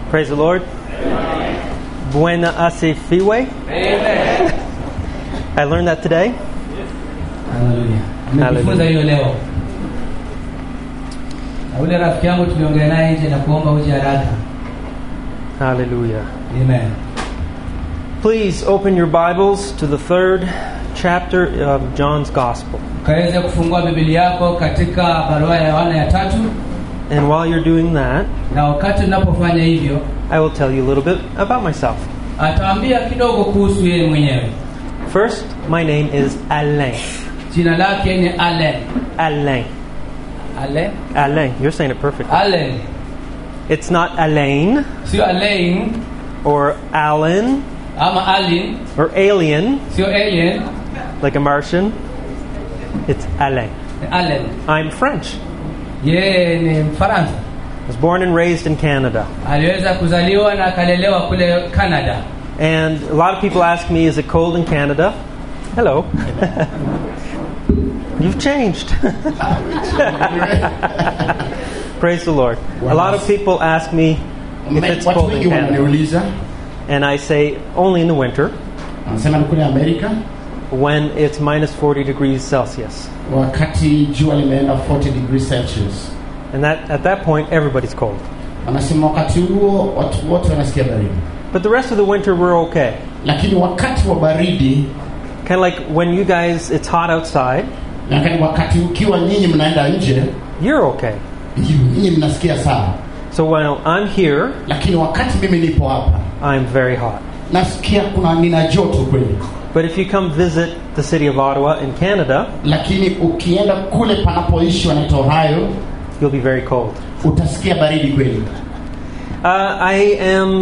Praise the Lord. Buena asifiwe. I learned that today. Haleluya. Nimejifunza hiyo leo. Na ule rafiki yangu tuliongea naye nje na kuomba uje haraka. Hallelujah. Amen. Please open your Bibles to the third chapter of John's Gospel. Kaweze kufungua Biblia yako katika barua ya Yohana ya tatu, And while you're doing that, na wakati unapofanya hivyo, I will tell you a little bit about myself. ataambia kidogo kuhusu yeye mwenyewe. First, my name is Alain. Jina lake ni Allen. Alain. Allen? Alain. You're saying it perfectly. Allen. It's not Alain Sio Alain or Alan ama Alin, or Alien sio Alien, like a Martian. It's Alain. ni Allen. I'm French. Yeye ni Mfaransa. I was born and raised in Canada. Aliweza kuzaliwa na akalelewa kule Canada. And a lot of people ask me, is it cold in Canada? Hello. You've changed. Praise the Lord. A lot of people ask me if it's watu cold in wengi Canada. wananiuliza And I say only in the winter wanasema ni kule amerika when it's minus 40 degrees Celsius. wakati jua limeenda 40 degrees celsius And that, at that point, everybody's cold. wanasema wakati huo watu wote wanasikia baridi But the rest of the winter, we're okay. lakini wakati wa baridi Kind of like when you guys, it's hot outside, lakini wakati ukiwa nyinyi mnaenda nje you're okay. nyinyi mnasikia sawa So when I'm here, lakini wakati mimi nipo hapa I'm very hot. nasikia kuna nina joto kweli But if you come visit the city of Ottawa in Canada, lakini ukienda kule panapoishi wanaita ohio you'll be very cold. utasikia baridi kweli Uh, I am.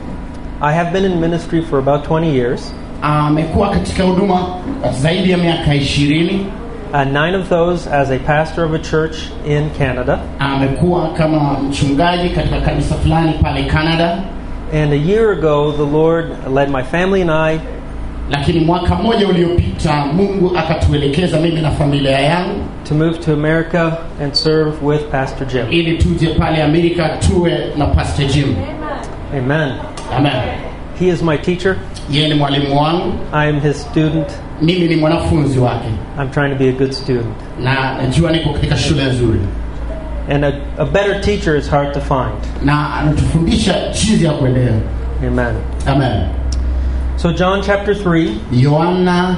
I have been in ministry for about 20 years. amekuwa katika huduma zaidi ya miaka ishirini Uh, nine of those as a pastor of a church in Canada. amekuwa kama mchungaji katika kanisa fulani pale canada And a year ago, the Lord led my family and I lakini mwaka mmoja uliopita mungu akatuelekeza mimi na familia yangu to move to America and serve with Pastor Jim. ili tuje pale amerika tuwe na pastor jim Amen. amen He is my teacher. yeye ni mwalimu wangu I am his student. mimi ni mwanafunzi wake I'm trying to be a good student. na najua niko katika shule nzuri And a, a better teacher is hard to find. na anatufundisha jinsi ya kuendea Amen. amen So, John chapter 3, yohana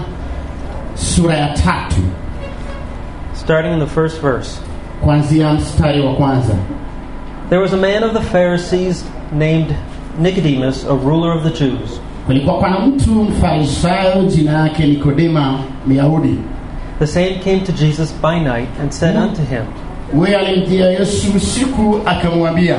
sura ya tatu starting in the first verse. kuanzia mstari wa kwanza There was a man of the Pharisees named Nicodemus, a ruler of the Jews. kulikuwa pana mtu mfarisayo jina yake nikodema myahudi The same came to Jesus by night and said unto him, huyo alimjia yesu usiku akamwambia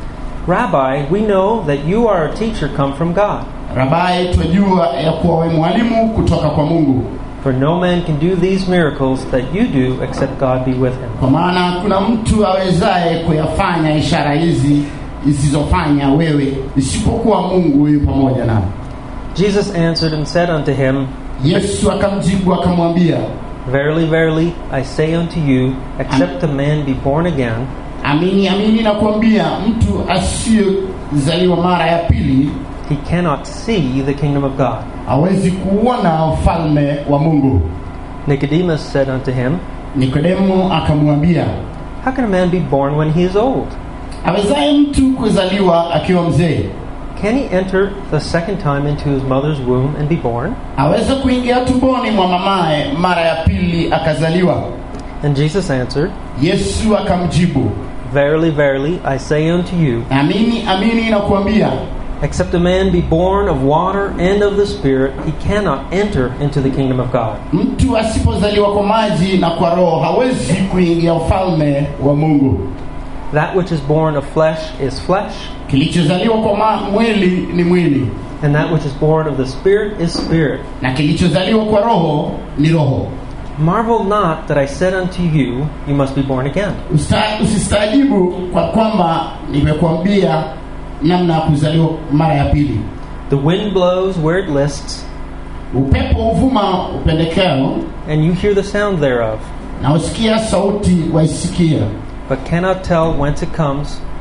Rabbi, we know that you are a teacher come from God. rabai twajua ya kuwa we mwalimu kutoka kwa mungu For no man can do these miracles that you do except God be with him. kwa maana kuna mtu awezaye kuyafanya ishara hizi isizofanya wewe isipokuwa mungu huyu pamoja nao Jesus answered and said unto him, yesu akamjibu akamwambia Verily, verily, I say unto you, except a man be born again, amini amini nakuambia mtu asiyezaliwa mara ya pili he cannot see the kingdom of God. hawezi kuona ufalme wa mungu Nicodemus said unto him, nikodemo akamwambia How can a man be born when he is old? awezaye mtu kuzaliwa akiwa mzee Can he enter the second time into his mother's womb and be born? aweza kuingia tumboni mwa mamaye mara ya pili akazaliwa And Jesus answered, yesu akamjibu Verily, verily, I say unto you, amini amini nakuambia except a man be born of water and of the Spirit, he cannot enter into the kingdom of God. mtu asipozaliwa kwa maji na kwa roho hawezi kuingia ufalme wa mungu That which is born of flesh is flesh, kilichozaliwa kwa ma- mwili ni mwili and that which is born of the Spirit is spirit. na kilichozaliwa kwa roho ni roho Marvel not that I said unto you, You must be born again. Usta- usistaajibu kwa kwamba nimekuambia namna ya kuzaliwa mara ya pili The wind blows where it lists, upepo huvuma upendekeo and you hear the sound thereof, na usikia sauti waisikia but cannot tell whence it comes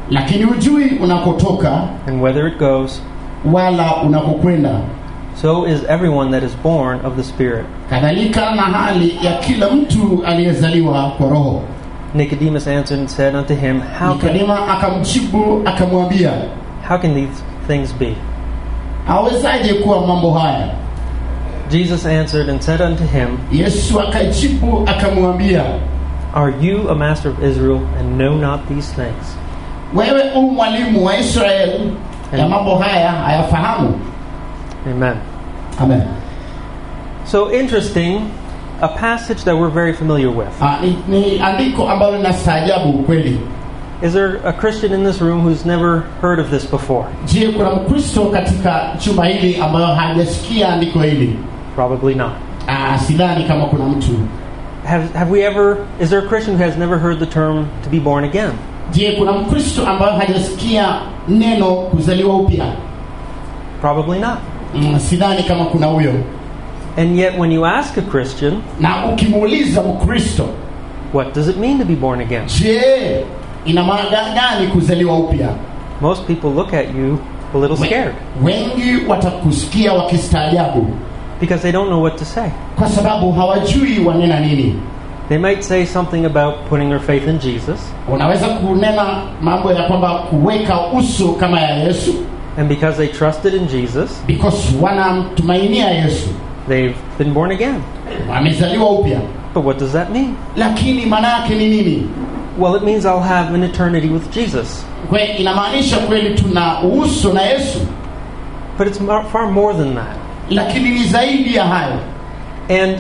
lakini hujui unakotoka and whither it goes. wala unakokwenda So is everyone that is born of the Spirit. kadhalika na hali ya kila mtu aliyezaliwa kwa roho Nicodemus answered and said unto him, How can, nikodema akamjibu akamwambia how can these things be? awezaje kuwa mambo haya Jesus answered and said unto him, yesu akajibu akamwambia Are you a master of Israel and know not these things? wewe u mwalimu wa israeli ya mambo haya hayafahamu Amen. amen So interesting, a passage that we're very familiar with. Ah, ni, ni andiko ambalo linastaajabu kweli Is there a Christian in this room who's never heard of this before? je kuna mkristo katika chumba hili ambayo hajasikia andiko hili Probably not. Ah, sidhani kama kuna mtu Have, have we ever, is there a Christian who has never heard the term to be born again? je kuna mkristo ambayo hajasikia neno kuzaliwa upya Probably not. mm, sidhani kama kuna huyo And yet, when you ask a Christian, na ukimuuliza mkristo what does it mean to be born again? je ina maana gani kuzaliwa upya Most people look at you a little We- scared wengi watakusikia wakistaajabu because they don't know what to say. kwa sababu hawajui wanena nini They might say something about putting their faith in Jesus, unaweza kunena mambo ya kwamba kuweka uso kama ya yesu and because they trusted in Jesus, because wanamtumainia yesu they've been born again. wamezaliwa upya But what does that mean? lakini maana yake ni nini Well, it means I'll have an eternity with Jesus. kwe inamaanisha kweli tuna uso na yesu But it's mar- far more than that. lakini ni zaidi ya hayo And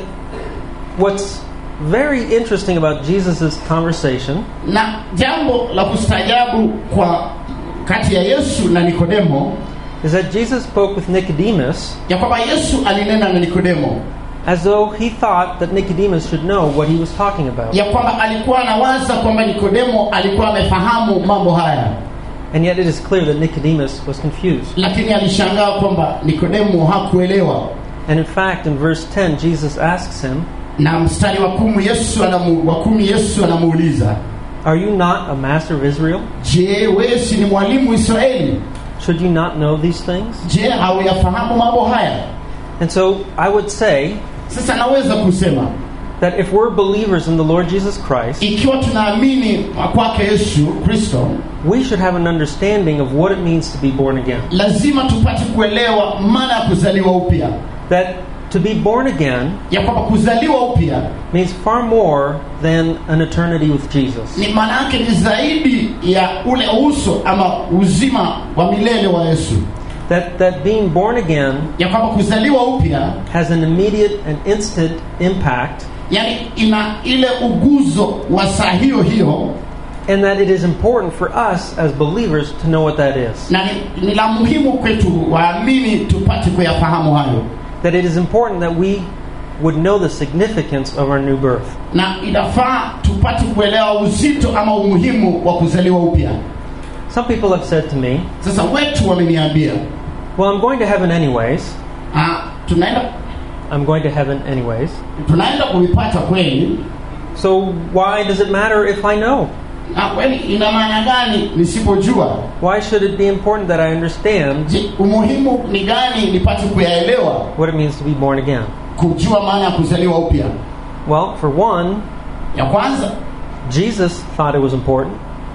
what's very interesting about Jesus' conversation na jambo la kustaajabu kwa kati ya yesu na nikodemo is that Jesus spoke with Nicodemus ya kwamba yesu alinena na nikodemo as though he thought that Nicodemus should know what he was talking about. ya kwamba alikuwa anawaza kwamba nikodemo alikuwa amefahamu mambo haya And yet it is clear that Nicodemus was confused. lakini alishangaa kwamba nikodemo hakuelewa And in fact, in verse 10, Jesus asks him, na mstari wa kumi yesu anamu, wa kumi yesu anamuuliza Are you not a master of Israel? je wewe si ni mwalimu israeli Should you not know these things? je hauyafahamu mambo haya And so I would say sasa naweza kusema that if we're believers in the Lord Jesus Christ, ikiwa tunaamini kwake yesu kristo we should have an understanding of what it means to be born again. lazima tupate kuelewa maana ya kuzaliwa upya That to be born again ya kwamba kuzaliwa upya means far more than an eternity with Jesus. ni maana yake ni zaidi ya ule uso ama uzima wa milele wa yesu That, that being born again ya kwamba kuzaliwa upya has an immediate and instant impact, yani ina ile uguzo wa saa hiyo hiyo and that it is important for us as believers to know what that is. na ni, ni la muhimu kwetu waamini tupate kuyafahamu hayo That it is important that we would know the significance of our new birth. na inafaa tupate kuelewa uzito ama umuhimu wa kuzaliwa upya Some people have said to me, sasa wetu wameniambia Well, I'm going to heaven anyways. ah, tunaenda I'm going to heaven anyways. tunaenda kuipata kweli So why does it matter if I know? na kweli ina maana gani nisipojua Why should it be important that I understand je umuhimu ni gani nipate kuyaelewa what it means to be born again? kujua maana ya kuzaliwa upya Well, for one, ya kwanza Jesus thought it was important.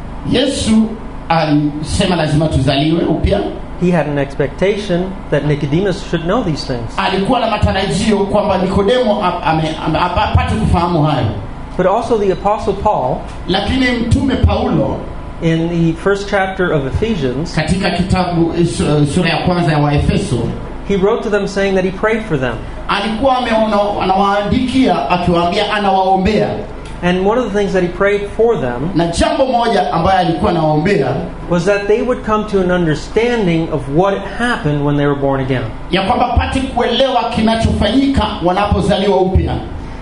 yesu alisema lazima tuzaliwe upya He had an expectation that Nicodemus should know these things. alikuwa na matarajio kwamba nikodemo ap- ame- ame- ap- apate kufahamu hayo But also, the Apostle Paul, lakini mtume paulo in the first chapter of Ephesians, katika kitabu eh, su- eh, sura ya kwanza ya waefeso he wrote to them saying that he prayed for them. alikuwa ameona anawaandikia akiwaambia anawaombea And one of the things that he prayed for them na jambo moja ambayo alikuwa anawaombea was that they would come to an understanding of what happened when they were born again. ya kwamba pate kuelewa kinachofanyika wanapozaliwa upya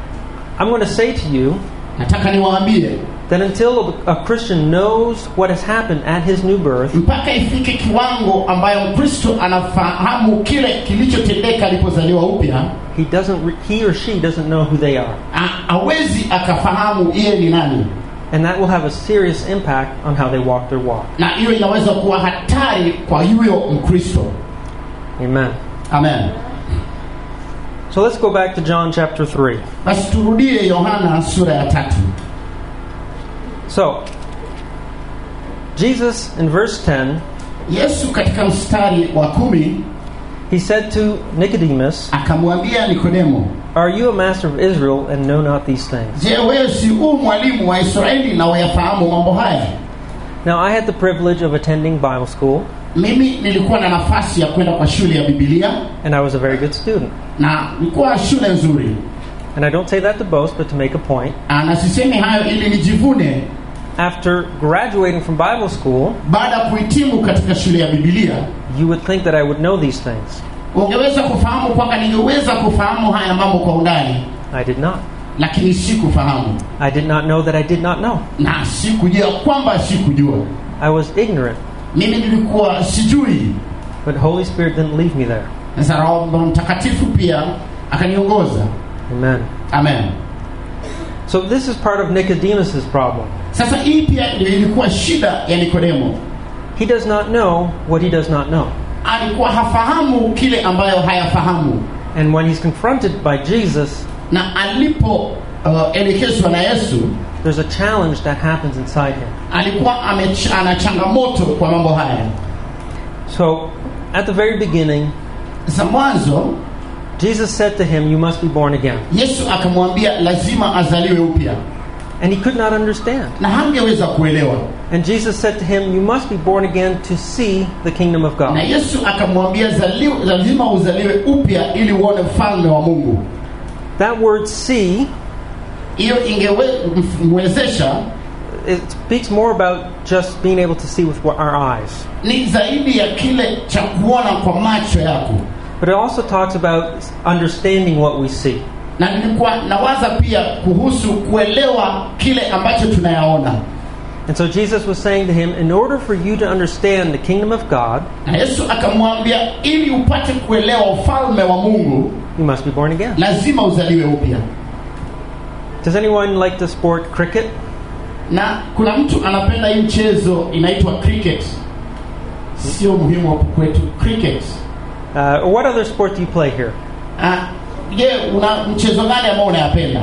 I'm going to say to you nataka niwaambie that until a Christian knows what has happened at his new birth, mpaka ifike kiwango ambayo mkristo anafahamu kile kilichotendeka alipozaliwa upya he doesn't re- he or she doesn't know who they are. a- hawezi akafahamu yeye ni nani And that will have a serious impact on how they walk their walk. na hiyo inaweza kuwa hatari kwa huyo mkristo Amen. amen So let's go back to John chapter 3. basi turudie yohana sura ya tatu So, Jesus in verse 10, yesu katika mstari wa kumi he said to Nicodemus, akamwambia nikodemo Are you a master of Israel and know not these things? je wewe si huu mwalimu wa israeli na wayafahamu mambo haya Now, I had the privilege of attending Bible school, mimi nilikuwa na nafasi ya kwenda kwa shule ya bibilia and I was a very good student. na nilikuwa shule nzuri And I don't say that to boast, but to make a point. Ah, na sisemi hayo ili nijivune After graduating from Bible school, baada ya kuhitimu katika shule ya bibilia you would think that I would know these things. ungeweza kufahamu kwamba ningeweza kufahamu haya mambo kwa undani I did not. lakini sikufahamu I did not know that I did not know. na sikujua kwamba sikujua I was ignorant, mimi nilikuwa sijui but Holy Spirit didn't leave me there. sasa roho mtakatifu pia akaniongoza Amen. amen So this is part of Nicodemus's problem. sasa hii pia ndio ilikuwa shida ya nikodemo He does not know what he does not know. alikuwa hafahamu kile ambayo hayafahamu And when he's confronted by Jesus, na alipo uh, elekezwa na yesu there's a challenge that happens inside him. alikuwa amech- ana changamoto kwa mambo haya So at the very beginning, sasa mwanzo Jesus said to him, You must be born again. yesu akamwambia lazima azaliwe upya And he could not understand. na hangeweza kuelewa And Jesus said to him, You must be born again to see the kingdom of na God. yesu akamwambia "Zaliwe- lazima uzaliwe upya ili uone ufalme wa mungu That word see, hiyo ingemwezesha it speaks more about just being able to see with our eyes. ni zaidi ya kile cha kuona kwa macho yako But it also talks about understanding what we see. na nilikuwa nawaza pia kuhusu kuelewa kile ambacho tunayaona And so Jesus was saying to him, In order for you to understand the kingdom of God, na yesu akamwambia ili upate kuelewa ufalme wa mungu you must be born again. lazima uzaliwe upya Does anyone like the sport cricket? na kuna mtu anapenda hii mchezo inaitwa cricket sio muhimu hapo kwetu cricket Uh, or what other sport do you play here? Ah, je una mchezo gani ambao unayapenda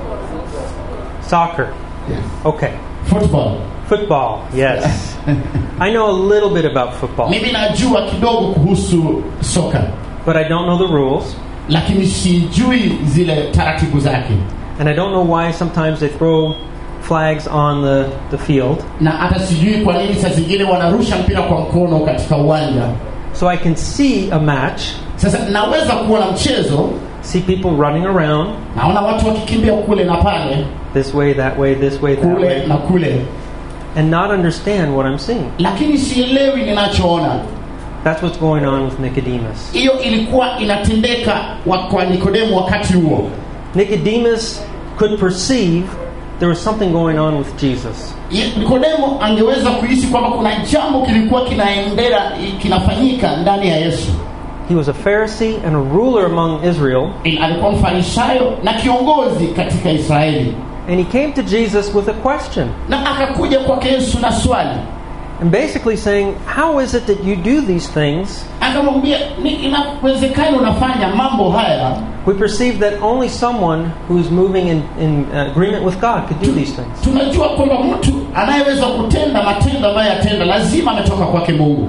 Soccer. Okay. football Football. Yes. I know a little bit about football, mimi najua kidogo kuhusu soka but I don't know the rules. lakini sijui zile taratibu zake And I don't know why sometimes they throw flags on the, the field. na hata sijui kwa nini saa zingine wanarusha mpira kwa mkono katika uwanja So I can see a match, sasa naweza kuona mchezo see people running around naona watu wakikimbia kule na pale this way, that way, this way, that kule way, na kule and not understand what I'm seeing. lakini sielewi ninachoona That's what's going on with Nicodemus. hiyo ilikuwa inatendeka wa- kwa nikodemu wakati huo Nicodemus could perceive there was something going on with Jesus. Ye- nikodemo angeweza kuhisi kwamba kuna jambo kilikuwa kinaendera kinafanyika ndani ya yesu He was a Pharisee and a ruler among Israel, I- alikuwa mfarisayo na kiongozi katika israeli and he came to Jesus with a question. na akakuja kwake yesu na swali And basically saying, How is it that you do these things? akamwambia "Ni- inawezekana unafanya mambo haya We perceive that only someone who's moving in, in agreement with God could do these things. tunajua kwamba mtu anayeweza kutenda matendo ambayo yatenda lazima ametoka kwake mungu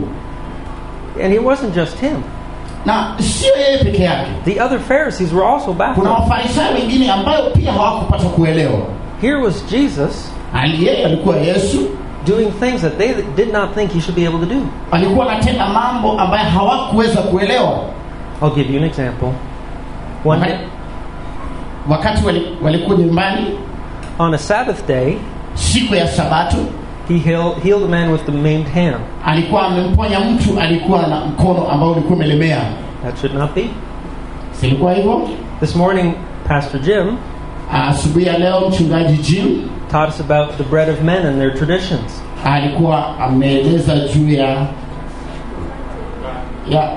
And it wasn't just him. na sio yeye peke yake The other Pharisees were also kuna baffled. wafarisayo wengine ambayo pia hawakupata kuelewa Here was Jesus Ali- yeye alikuwa yesu doing things that they did not think he should be able to do. alikuwa anatenda mambo ambayo hawakuweza kuelewa I'll give you an example. One wakati, day, wakati wali- walikuwa nyumbani on a Sabbath day, siku ya sabato he healed, healed a man with the maimed hand. alikuwa amemponya mtu alikuwa na mkono ambao ulikuwa umelemea That should not be. silikuwa hivyo This morning, Pastor Jim asubuhi ya leo mchungaji jim taught us about the bread of men and their traditions. alikuwa ameeleza juu ya ya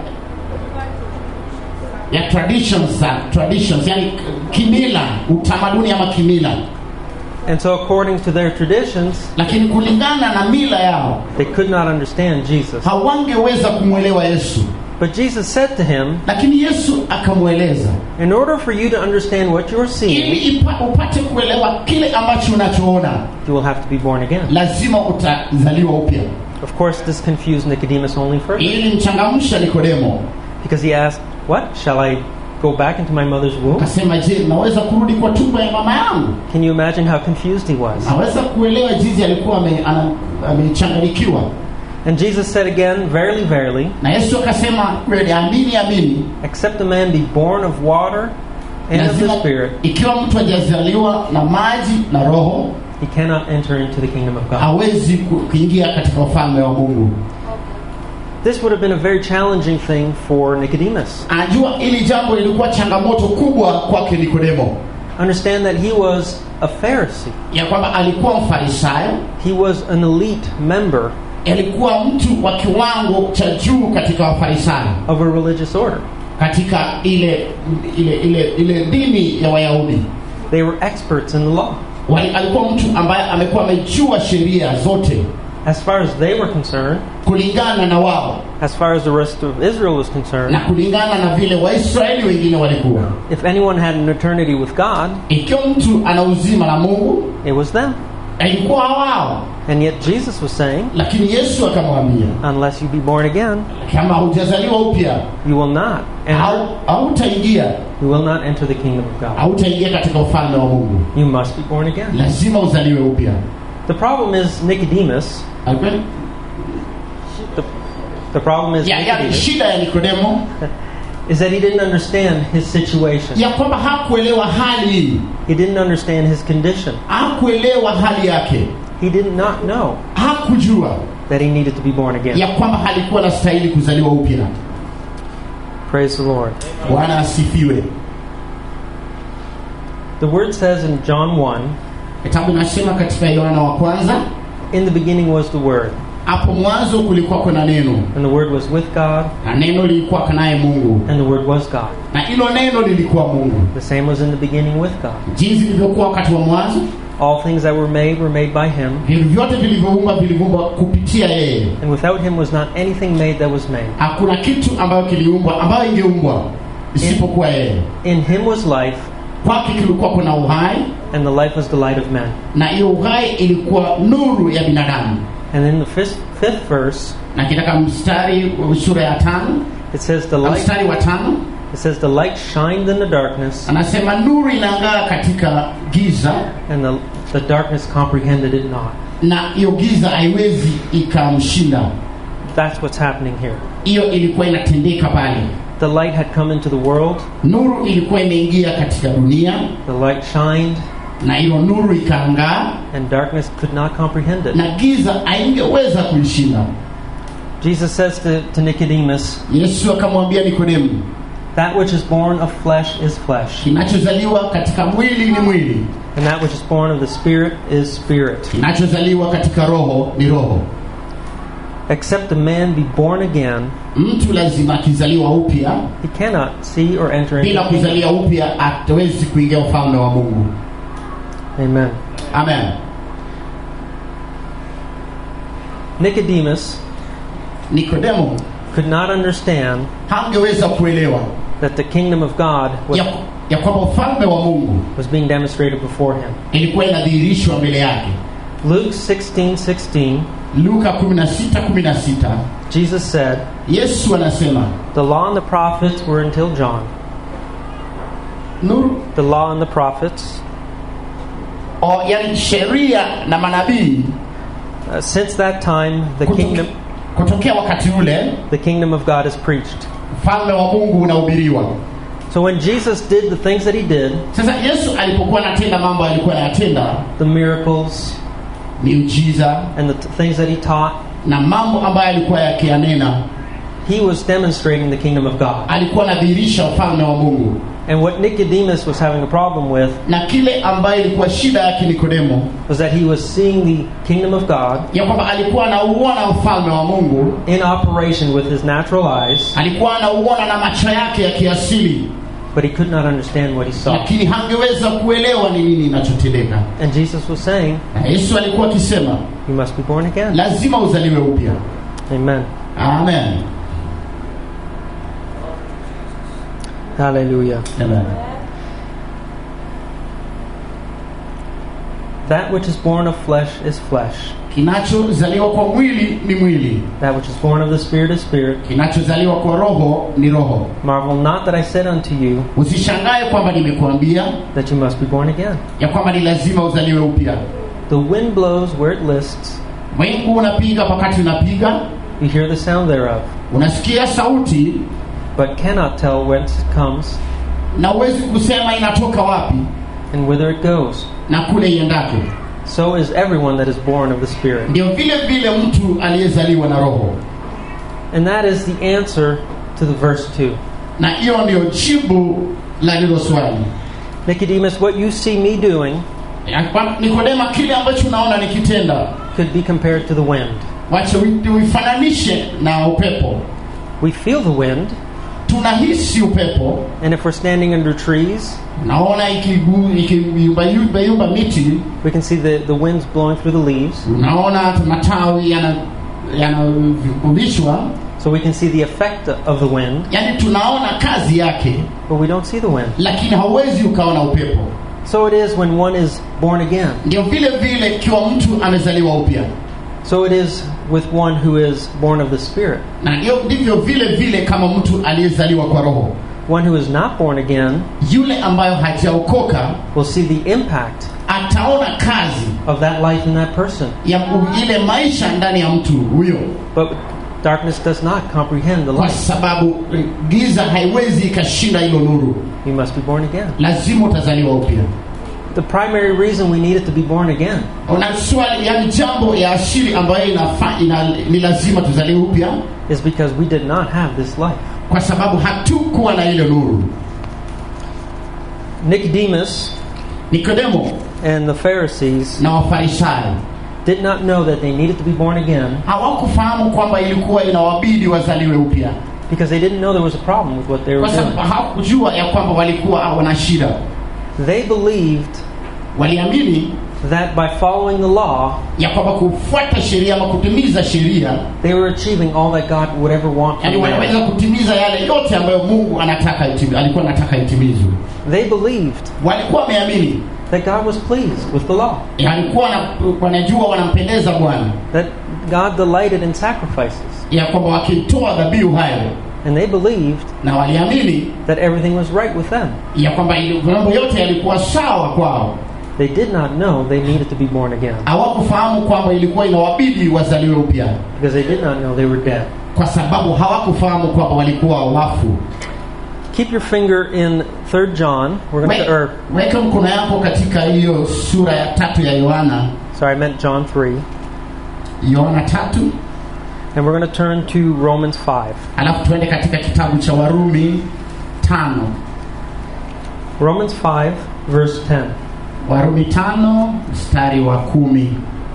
ya traditions za traditions yani kimila utamaduni ama kimila And so, according to their traditions, lakini kulingana na mila yao they could not understand Jesus. hawangeweza kumwelewa yesu But Jesus said to him, lakini yesu akamweleza In order for you to understand what you're ili seeing, ipa, upate kuelewa kile ambacho unachoona you will have to be born again. lazima utazaliwa upya Of course, this confused Nicodemus only further ili mchangamsha nikodemo because he asked, What? Shall I go back into my mother's womb? akasema je naweza kurudi kwa tumbo ya mama yangu Can you imagine how confused he was? aweza kuelewa jinsi alikuwa ame- ana- amechanganyikiwa And Jesus said again, Verily, verily, na yesu akasema kweli amini amini except a man be born of water and of the lazima Spirit, ikiwa mtu hajazaliwa na maji na roho he cannot enter into the kingdom of God. hawezi ku- kuingia katika ufalme wa mungu This would have been a very challenging thing for Nicodemus. anajua ili jambo lilikuwa changamoto kubwa kwake nikodemo Understand that he was a Pharisee, ya kwamba alikuwa mfarisayo he was an elite member alikuwa mtu wa kiwango cha juu katika wafarisayo of a religious order. katika ile ile ile ile dini ya wayahudi They were experts in the law. Wali- alikuwa mtu ambaye amekuwa amejua sheria zote As far as they were concerned, kulingana na wao as far as the rest of Israel was concerned, na kulingana na vile waisraeli wengine walikuwa if anyone had an eternity with God, ikiwa mtu ana uzima na mungu it was them. ilikuwa wao And yet Jesus was saying, lakini yesu akamwambia unless you be born again, kama hujazaliwa upya you will not enter, au hautaingia you will not enter the kingdom of God. hautaingia katika ufalme wa mungu You must be born again. lazima uzaliwe upya The problem is Nicodemus. Alikuwa- The, the problem is ya, ya, Nicodemus shida ya nikodemo is that he didn't understand his situation. ya kwamba hakuelewa hali hii He didn't understand his condition. hakuelewa hali yake He did not know hakujua that he needed to be born again. ya kwamba alikuwa anastahili kuzaliwa upya Praise the Lord. bwana asifiwe The word says in John 1, kitabu nasema katika yohana wa kwanza in the beginning was the word, hapo mwanzo kulikuwa kuna neno and the word was with God, na neno lilikuwa kanaye mungu and the word was God. na hilo neno lilikuwa mungu The same was in the beginning with God. jinsi ilivyokuwa wakati wa mwanzo All things that were made were made by him, vitu vyote vilivyoumbwa vilivyoumbwa kupitia yeye and without him was not anything made that was made. hakuna kitu ambayo kiliumbwa ambayo ingeumbwa isipokuwa yeye In him was life, kwake kilikuwa kuna uhai and the life was the light of men. na hiyo uhai ilikuwa nuru ya binadamu And in the fifth, fifth verse, na kitaka mstari wa sura ya tano it says the na light mstari wa tano it says the light shined in the darkness, anasema nuru inang'aa katika giza and the, the darkness comprehended it not. na hiyo giza haiwezi ikamshinda That's what's happening here. hiyo ilikuwa inatendeka pale The light had come into the world, nuru ilikuwa imeingia katika dunia the light shined, na hiyo nuru ikaangaa and darkness could not comprehend it. na giza haingeweza kuishinda Jesus says to, to Nicodemus, yesu akamwambia nikodemu That which is born of flesh is flesh, kinachozaliwa katika mwili ni mwili and that which is born of the Spirit is spirit. kinachozaliwa katika roho ni roho Except a man be born again, mtu lazima akizaliwa upya he cannot see or enter into bila the kingdom. kuzalia upya hatawezi kuingia ufalme wa mungu Amen. amen Nicodemus nikodemo could not understand hangeweza kuelewa that the kingdom of God was, ya, ya kwamba ufalme wa mungu was being demonstrated before him. ilikuwa inadhihirishwa mbele yake Luke 16 16, luka 16:16 Jesus said, yesu anasema The law and the prophets were until John. nuru The law and the prophets, o, yani sheria na manabii uh, since that time, the kutoke- kingdom, kutokea wakati ule the kingdom of God is preached. ufalme wa mungu unahubiriwa So when Jesus did the things that he did, sasa yesu alipokuwa anatenda mambo alikuwa anayatenda the miracles miujiza and the t- things that he taught, na mambo ambayo alikuwa yakiyanena he was demonstrating the kingdom of God. alikuwa anadhihirisha ufalme wa mungu And what Nicodemus was having a problem with na kile ambayo ilikuwa shida yake nikodemo was that he was seeing the kingdom of God ya kwamba alikuwa anauona ufalme wa mungu in operation with his natural eyes, alikuwa anauona na macho yake ya kiasili but he could not understand what he saw. lakini hangeweza kuelewa ni nini inachotendeka And Jesus was saying, na yesu alikuwa akisema You must be born again. lazima uzaliwe upya Amen. amen Hallelujah. Amen. That which is born of flesh is flesh. kinachozaliwa kwa mwili ni mwili That which is born of the Spirit is spirit. kinachozaliwa kwa roho ni roho Marvel not that I said unto you usishangae kwamba nimekuambia that you must be born again. ya kwamba ni lazima uzaliwe upya The wind blows where it lists. mwingu unapiga wakati unapiga You hear the sound thereof, unasikia sauti but cannot tell whence it comes na huwezi kusema inatoka wapi and whither it goes. na kule iendako So is everyone that is born of the Spirit. ndio vile vile mtu aliyezaliwa na roho And that is the answer to the verse 2. na hiyo ndio jibu la lilo swali Nicodemus, what you see me doing Ya kwa- nikodema kile ambacho unaona nikitenda could be compared to the wind. wache ui- uifananishe na upepo We feel the wind, tunahisi upepo and if we're standing under trees, unaona ikigu- ikiyumbayumba miti we can see the, the winds blowing through the leaves. unaona matawi yana- yanarudishwa So we can see the effect of the wind, yaani tunaona kazi yake but we don't see the wind. lakini hauwezi ukaona upepo So it is when one is born again. ndio vile vile ikiwa mtu amezaliwa upya So it is with one who is born of the Spirit. na ndio ndivyo vile vile kama mtu aliyezaliwa kwa roho One who is not born again yule ambayo hajaokoka will see the impact ataona kazi of that life in that person. ya u- ile maisha ndani ya mtu huyo But darkness does not comprehend the kwa light. sababu eh, giza haiwezi ikashinda hilo nuru You must be born again. lazima utazaliwa upya The primary reason we needed to be born again una swali yani jambo ya asili ambayo inafa, ina, ni lazima tuzaliwe upya is because we did not have this life. kwa sababu hatukuwa na ile nuru Nicodemus nikodemo and the Pharisees na wafarisayo did not know that they needed to be born again hawakufahamu kwamba ilikuwa inawabidi wazaliwe upya because they didn't know there was a problem with what they were kwa sababu doing. hawakujua ya kwamba walikuwa wana shida They believed waliamini that by following the law, ya kwamba kufuata sheria ama kutimiza sheria they were achieving all that God would ever want yani from them. wanaweza kutimiza yale yote ambayo mungu anataka itimi, alikuwa anataka itimizwe They believed walikuwa wameamini that God was pleased with the law, Ya walikuwa wana- wanajua wanampendeza bwana that God delighted in sacrifices, ya kwamba wakitoa dhabihu hayo and they believed na waliamini that everything was right with them. ya kwamba ili- mambo yote yalikuwa sawa kwao They did not know they needed to be born again hawakufahamu kwamba ilikuwa inawabidi wazaliwe upya because they did not know they were dead. kwa sababu hawakufahamu kwamba walikuwa wafu Keep your finger in 3 John. We're going We- to, or weka mkono yako katika hiyo sura ya tatu ya yohana sorry, I meant John 3. yohana tatu And we're going to turn to Romans 5. alafu tuende katika kitabu cha warumi tano Romans 5, verse 10. warumi tano mstari wa kumi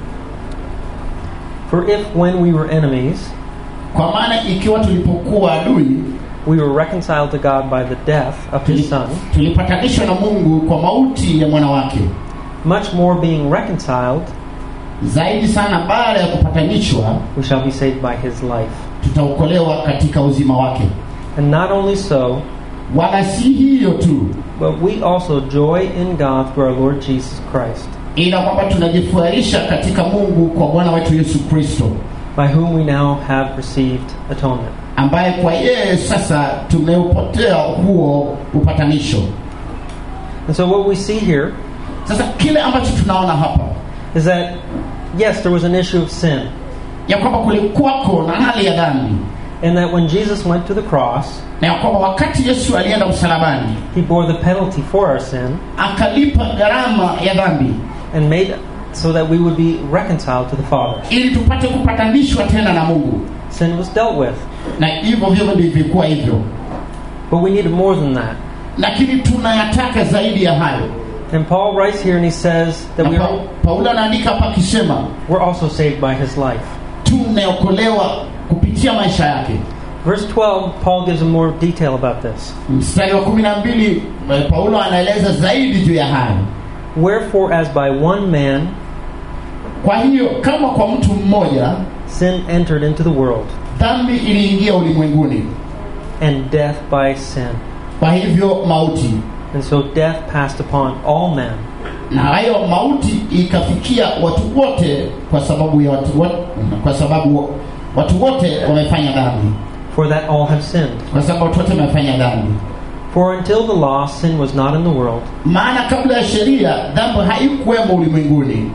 For if when we were enemies, kwa maana ikiwa tulipokuwa adui we were reconciled to God by the death of his tuli- Son, tulipatanishwa na mungu kwa mauti ya mwana wake much more being reconciled, zaidi sana baada ya kupatanishwa we shall be saved by his life. tutaokolewa katika uzima wake And not only so, wala si hiyo tu but we also joy in God through our Lord Jesus Christ, ila kwamba tunajifurahisha katika mungu kwa bwana wetu yesu kristo by whom we now have received atonement. ambaye kwa yeye sasa tumeupotea huo upatanisho And so what we see here sasa kile ambacho tunaona hapa is that, yes, there was an issue of sin. ya kwamba kulikuwako na hali ya dhambi And that when Jesus went to the cross, na ya kwamba wakati yesu alienda msalabani he bore the penalty for our sin akalipa gharama ya dhambi and made so that we would be reconciled to the Father. ili tupate kupatanishwa tena na mungu Sin was dealt with. na hivyo hivyo ndivyokuwa hivyo But we needed more than that. lakini tunayataka zaidi ya hayo And Paul writes here and he says that na we pa, are, paulo anaandika hapa akisema we're also saved by his life. tumeokolewa kupitia maisha yake Verse 12, Paul gives a more detail about this. mstari wa kumi na mbili eh, paulo anaeleza zaidi juu ya hayo Wherefore, as by one man kwa hiyo kama kwa mtu mmoja sin entered into the world, dhambi iliingia ulimwenguni and death by sin. kwa hivyo mauti And so death passed upon all men, na hayo mauti ikafikia watu wote kwa sababu ya watu wote, kwa sababu watu wote wamefanya dhambi for that all have sinned. kwa sababu watu wote wamefanya dhambi For until the law, sin was not in the world, maana kabla ya sheria dhambi haikuwemo ulimwenguni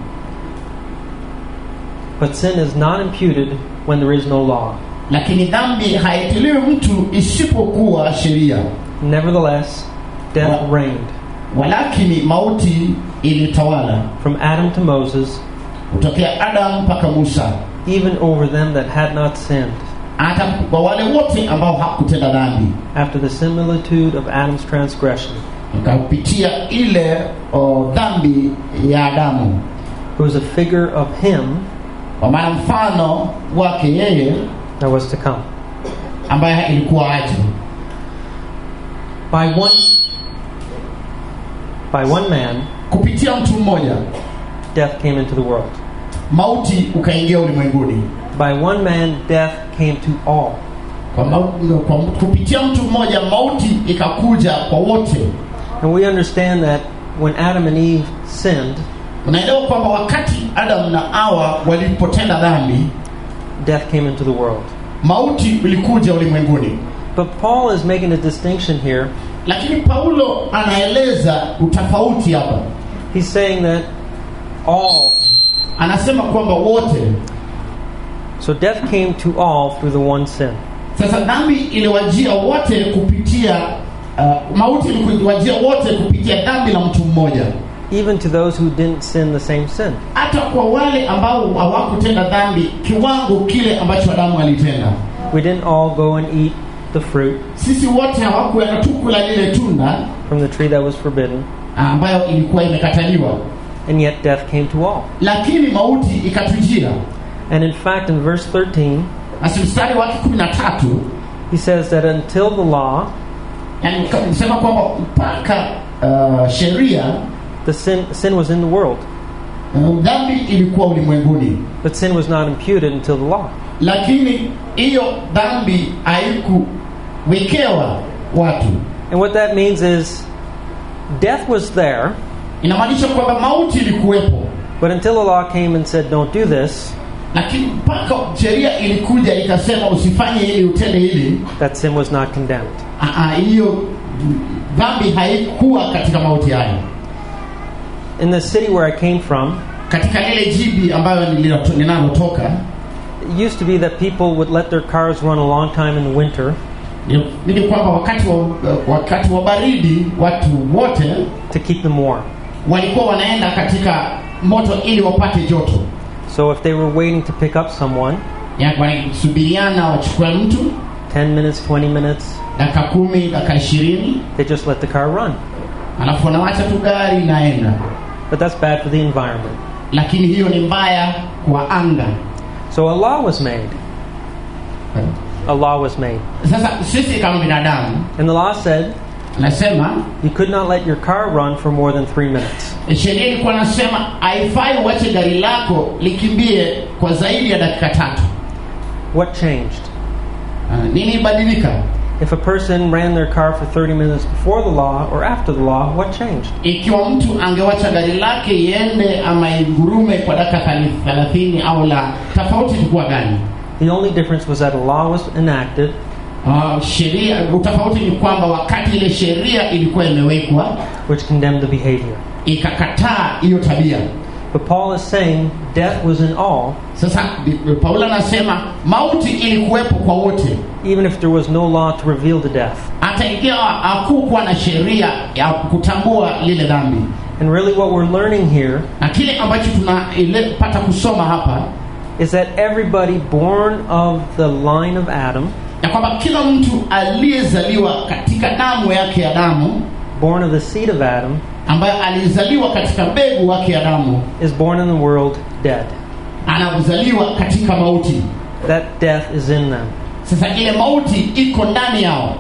but sin is not imputed when there is no law. lakini dhambi haitiliwi mtu isipokuwa sheria Nevertheless, death What? reigned walakini mauti ilitawala from Adam to Moses, kutokea adamu mpaka musa even over them that had not sinned, hata kwa wale wote ambao hakutenda dhambi after the similitude of Adam's transgression, ikapitia ile o, dhambi ya adamu who was a figure of him kwa maana mfano wake yeye that was to come. ambaye ilikuwa aje By one, by one man, kupitia mtu mmoja death came into the world. mauti ukaingia ulimwenguni By one man, death came to all. kwa, mau- kwa kupitia mtu mmoja mauti ikakuja kwa wote And we understand that when Adam and Eve sinned, unaelewa kwamba wakati adamu na awa walipotenda dhambi death came into the world. mauti ilikuja ulimwenguni But Paul is making a distinction here. lakini paulo anaeleza utofauti hapa He's saying that all, anasema kwamba wote so death came to all through the one sin. sasa dhambi iliwajia wote kupitia uh, mauti iliwajia wote kupitia dhambi la mtu mmoja even to those who didn't sin the same sin. hata kwa wale ambao hawakutenda dhambi kiwango kile ambacho adamu alitenda We didn't all go and eat the fruit sisi wote hawakuenda tu kula lile tunda from the tree that was forbidden, ambayo ilikuwa imekataliwa and yet death came to all. lakini mauti ikatujia And in fact, in verse 13, basi mstari wake kumi na tatu he says that until the law, yani sema kwamba mpaka uh, sheria the sin, sin was in the world, uh, dhambi ilikuwa ulimwenguni but sin was not imputed until the law. lakini hiyo dhambi haikuwekewa watu And what that means is death was there, inamaanisha kwamba mauti ilikuwepo but until the law came and said, don't do this, lakini mpaka sheria ilikuja ikasema usifanye hili utende hili that sin was not condemned. ah, ah, hiyo dhambi haikuwa katika mauti hayo In the city where I came from, katika lile jibi ambayo nililo- ninalotoka it used to be that people would let their cars run a long time in the winter ni- ni kwamba wakati wa, wakati wa baridi watu wote to keep them warm. walikuwa wanaenda katika moto ili wapate joto So if they were waiting to pick up someone, Ya, wanasubiriana wachukue mtu 10 minutes, 20 minutes, dakika kumi dakika ishirini they just let the car run. alafu wanawacha tu gari inaenda But that's bad for the environment. lakini hiyo ni mbaya kwa anga So a law was made. A law was made. sasa sisi kama binadamu And the law said nasema you could not let your car run for more than three minutes. sheria ilikuwa nasema haifai uache gari lako likimbie kwa zaidi ya dakika tatu What changed? Ah, nini ibadilika If a person ran their car for 30 minutes before the law or after the law, what changed? ikiwa mtu angewacha gari lake iende ama igurume kwa dakika thali- thelathini au la tofauti ilikuwa gani The only difference was that a law was enacted uh, sheria utofauti ni kwamba wakati ile sheria ilikuwa imewekwa which condemned the behavior. ikakataa hiyo tabia But Paul is saying death was in all, sasa bi- paulo anasema mauti ilikuwepo kwa wote even if there was no law to reveal the death. hata ikiwa hakukuwa na sheria ya kutambua lile dhambi And really, what we're learning here na kile ambacho tunapata kusoma hapa is that everybody born of the line of Adam, ya kwamba kila mtu aliyezaliwa katika damu yake ya damu born of the seed of Adam, ambaye alizaliwa katika mbegu wake ya damu is born in the world dead. anazaliwa katika mauti That death is in them. sasa ile mauti iko ndani yao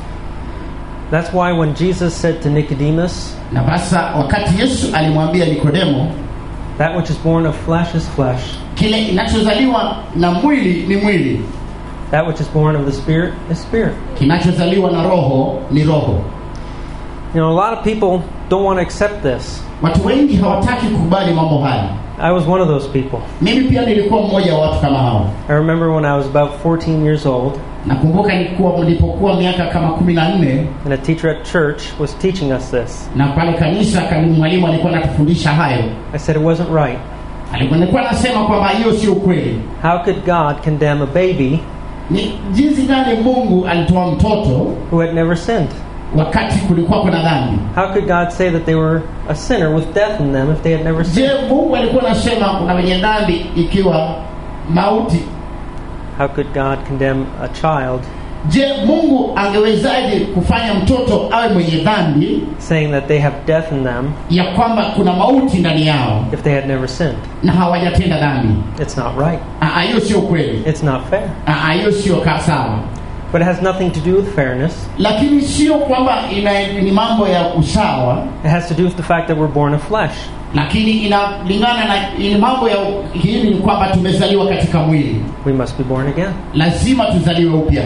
That's why when Jesus said to Nicodemus, na basa wakati yesu alimwambia nikodemo That which is born of flesh is flesh, kile inachozaliwa na mwili ni mwili that which is born of the Spirit is spirit. kinachozaliwa na roho ni roho You know, a lot of people don't want to accept this. watu wengi hawataki kukubali mambo haya I was one of those people. mimi pia nilikuwa mmoja wa watu kama hao I remember when I was about 14 years old, nakumbuka nilikuwa nilipokuwa miaka kama kumi na nne and a teacher at church was teaching us this. na pale kanisa kani mwalimu alikuwa anatufundisha hayo I said it wasn't right. alikuwa nilikuwa anasema kwamba hiyo sio kweli How could God condemn a baby ni jinsi gani mungu alitoa mtoto who had never sinned? wakati kulikuwa kuna dhambi How could God say that they were a sinner with death in them if they had never je sinned? mungu alikuwa anasema kuna wenye dhambi ikiwa mauti How could God condemn a child je mungu angewezaje kufanya mtoto awe mwenye dhambi saying that they have death in them ya kwamba kuna mauti ndani yao if they had never sinned? na hawajatenda dhambi It's not right. Ah, hiyo sio kweli It's not fair. Ah, hiyo sio ka- sawa But it has nothing to do with fairness. lakini sio kwamba ina, ni mambo ya usawa It has to do with the fact that we're born of flesh. lakini inalingana na ni mambo ya hili ni kwamba tumezaliwa katika mwili We must be born again. lazima tuzaliwe upya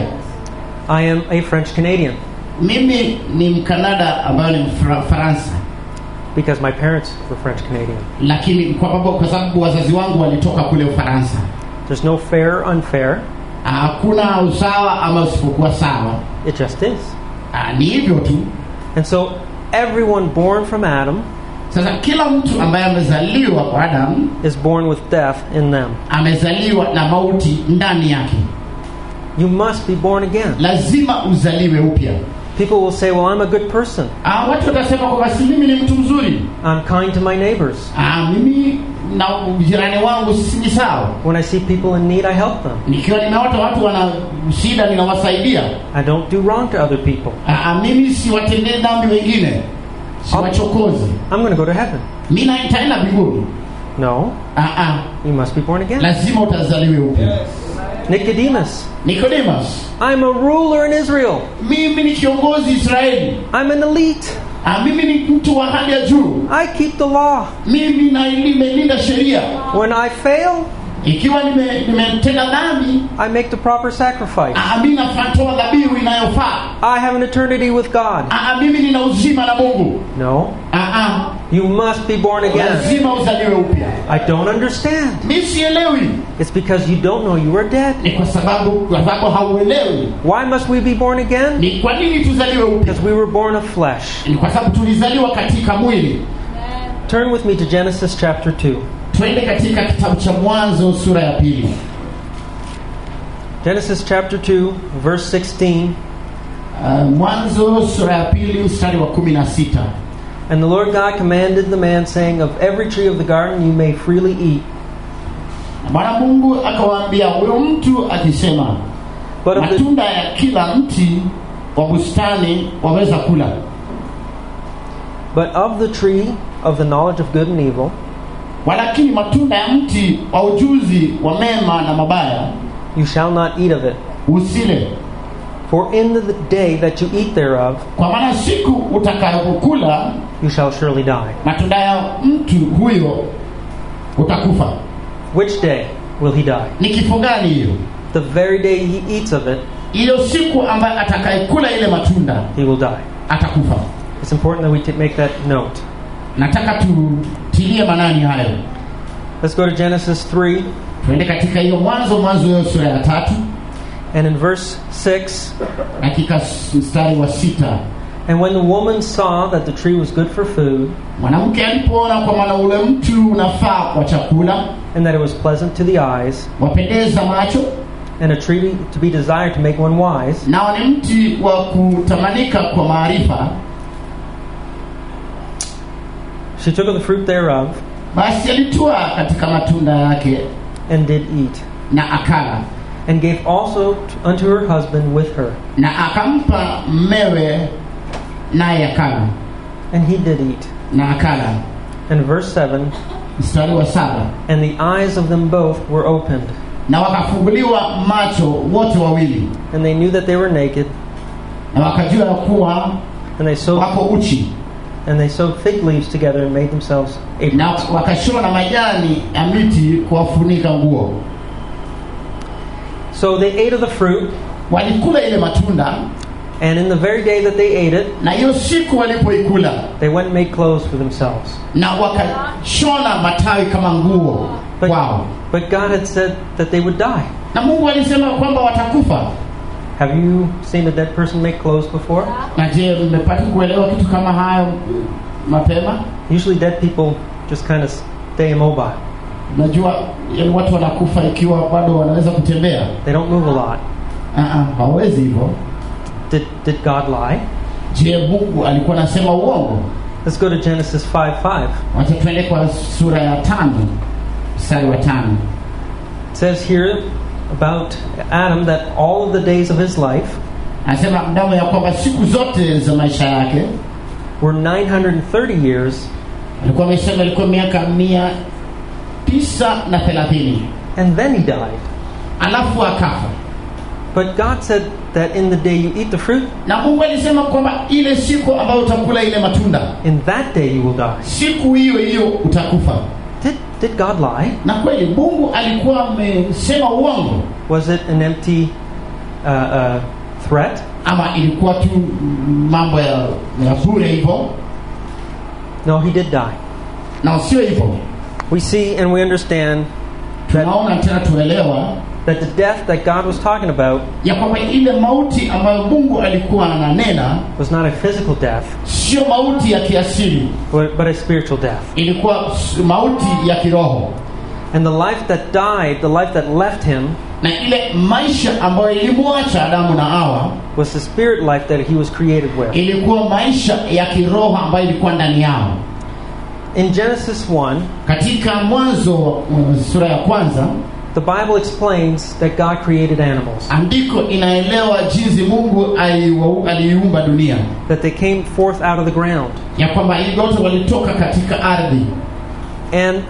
I am a French Canadian mimi ni mkanada ambayo ni mfaransa because my parents were French Canadian. lakini kwa sababu, kwa sababu wazazi wangu walitoka kule ufaransa There's no fair or unfair. hakuna usawa ama usipokuwa sawa It just is. Ah, ni hivyo tu And so everyone born from Adam sasa kila mtu ambaye amezaliwa kwa adamu is born with death in them. amezaliwa na mauti ndani yake You must be born again. lazima uzaliwe upya People will say, Well, I'm a good person. ah, watu watasema kwamba si mimi ni mtu mzuri I'm kind to my neighbors. ah, mimi na jirani wangu sisi ni sawa When I see people in need, I help them. nikiwa nimeota watu wana shida ninawasaidia I don't do wrong to other people. ah, mimi siwatendee dhambi wengine siwachokozi I'm going to go to heaven. mi na- nitaenda mbinguni No, ah, ah, you must be born again. lazima utazaliwe upya Nicodemus, nikodemus I'm a ruler in Israel. mimi ni kiongozi israeli I'm an elite. ah, mimi ni mtu wa hali ya juu I keep the law. mimi na nimelinda sheria When I fail, ikiwa nime- nimetenda dhambi I make the proper sacrifice. ah, mi natoa dhabihu inayofaa I have an eternity with God. ah, mimi nina uzima na mungu No, ah, ah, you must be born again. lazima uzaliwe upya I don't understand. mi sielewi It's because you don't know you are dead. ni kwa sababu kwa sababu hauelewi Why must we be born again? ni kwa nini tuzaliwe upya Because we were born of flesh. ni kwa sababu tulizaliwa katika mwili Turn with me to Genesis chapter 2. twende katika kitabu cha mwanzo sura ya pili Genesis chapter 2, verse 16. uh, mwanzo sura ya pili mstari wa kumi na sita And the Lord God commanded the man, saying, Of every tree of the garden you may freely eat, Na bwana mungu akawaambia huyo mtu akisema but of the, matunda ya kila mti wa bustani waweza kula but of the tree of the knowledge of good and evil walakini matunda ya mti wa ujuzi wa mema na mabaya you shall not eat of it. usile For in the day that you eat thereof, kwa maana siku utakayokula you shall surely die. matunda ya mtu huyo utakufa Which day will he die? ni kifo gani hiyo The very day he eats of it, hiyo siku ambayo atakayekula ile matunda he will die. atakufa It's important that we t- make that note. nataka tutilie manani hayo Let's go to Genesis 3, tuende katika hiyo mwanzo mwanzo hiyo sura ya tatu and in verse 6 katika s- mstari wa sita And when the woman saw that the tree was good for food, mwanamke alipoona kwa maana ule mti unafaa kwa chakula and that it was pleasant to the eyes, wapendeza macho and a tree to be desired to make one wise, nao ni mti wa kutamanika kwa maarifa she took of the fruit thereof, basi alitua katika matunda yake and did eat, na akala and gave also t- unto her husband with her, na akampa mmewe naye akala and he did eat. na akala And verse 7 mstari wa saba And the eyes of them both were opened, na wakafunguliwa macho wote wawili and they knew that they were naked, na wakajua ya kuwa and they sewed wako uchi and they sewed fig leaves together and made themselves na aprons. wakashona majani ya miti kuwafunika nguo So they ate of the fruit, walikula ile matunda and in the very day that they ate it, na hiyo siku walipoikula they went and made clothes for themselves. na wakashona matawi kama nguo But, kwao but God had said that they would die. na mungu alisema kwamba watakufa Have you seen a dead person make clothes before? na je mmepata kuelewa kitu kama hayo mapema Usually, dead people just kind of stay immobile. unajua yani watu wanakufa ikiwa bado wanaweza kutembea They don't move a lot. uh-uh, hawawezi hivyo Did, did God lie? je mungu alikuwa anasema uongo Let's go to Genesis 5 5. wacha tuende kwa sura ya tano mstari wa tano It says here about Adam that all of the days of his life anasema mdamo ya kwamba siku zote za maisha yake were 930 years, alikuwa amesema ilikuwa miaka mia tisa na thelathini and then he died. alafu akafa But God said that in the day you eat the fruit, na mungu alisema kwamba ile siku ambayo utakula ile matunda in that day you will die. siku hiyo hiyo utakufa Did, did God lie? na kweli mungu alikuwa amesema uongo Was it an empty uh, uh, threat? ama ilikuwa tu mambo ya, ya bure hivyo No, he did die. na sio hivyo We see and we understand tunaona tena tuelewa that the death that God was talking about ya kwamba ile mauti ambayo mungu alikuwa ananena was not a physical death, sio mauti ya kiasili but, but a spiritual death. ilikuwa s- mauti ya kiroho And the life that died, the life that left him, na ile maisha ambayo ilimwacha adamu na hawa was the spirit life that he was created with. ilikuwa maisha ya kiroho ambayo ilikuwa ndani yao In Genesis 1, katika mwanzo uh, sura ya kwanza the Bible explains that God created animals, andiko inaelewa jinsi mungu aliwa- aliiumba dunia that they came forth out of the ground. ya kwamba ili wote walitoka katika ardhi And